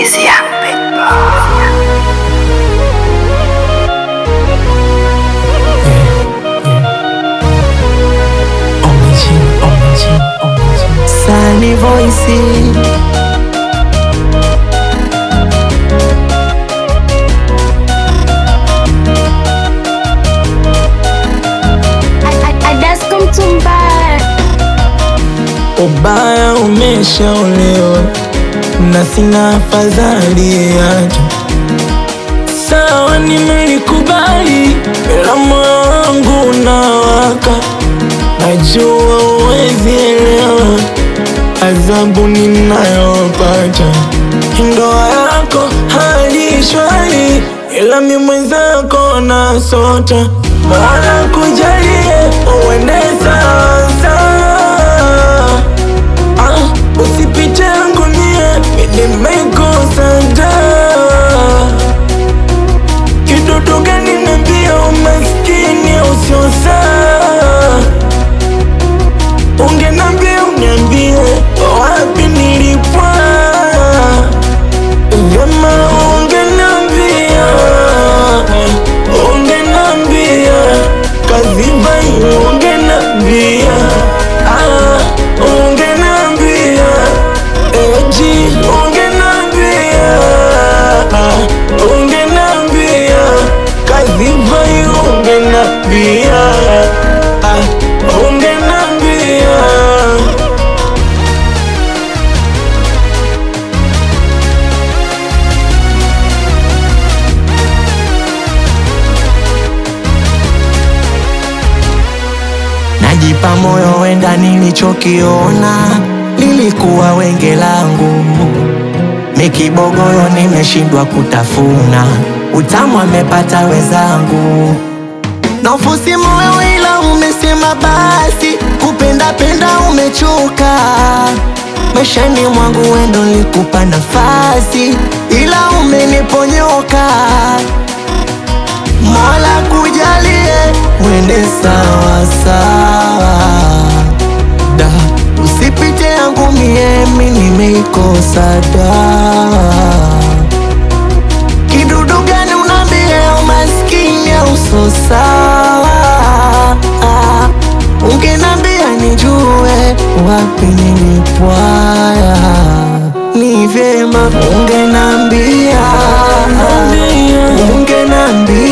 is Young Big Boy. Sunny voice Adasko Mtumba, ubaya umeshaolewa na sina afadhali yake. Sawa, nimelikubali, ila moyo wangu unawaka. Najua uwezi elewa adhabu ninayopata. Ndoa yako hali shwari, ila mi mwenzako nasota. Mola kujalie uende sawa sawa. Ah, usipite yangu mie, nimekosa dawa. Kidudu gani niambia umaskini usio sawa? Ungenambia uniambie wapi nilipwa Vyema ungenambia Ungenambia Kaziba ungenambia ah, Ungenambia Eji ungenambia ah, Ungenambia Kaziba ungenambia ah, Ungenambia Najipa moyo wenda nilichokiona lilikuwa wenge langu, mikibogoyo nimeshindwa kutafuna, utamu amepata wezangu. Naufusi moyo ila umesema basi, kupenda penda umechoka. Maishani mwangu wendo nilikupa nafasi, ila umeniponyoka. Mola kujalie uende sawa sawa, da usipite yangu miemi, nimeikosa dawa. Kidudu gani unaambia umaskini uso sawa? Ungenambia nijue wapi nilipwaya, ni vyema ungenambia, ungenambia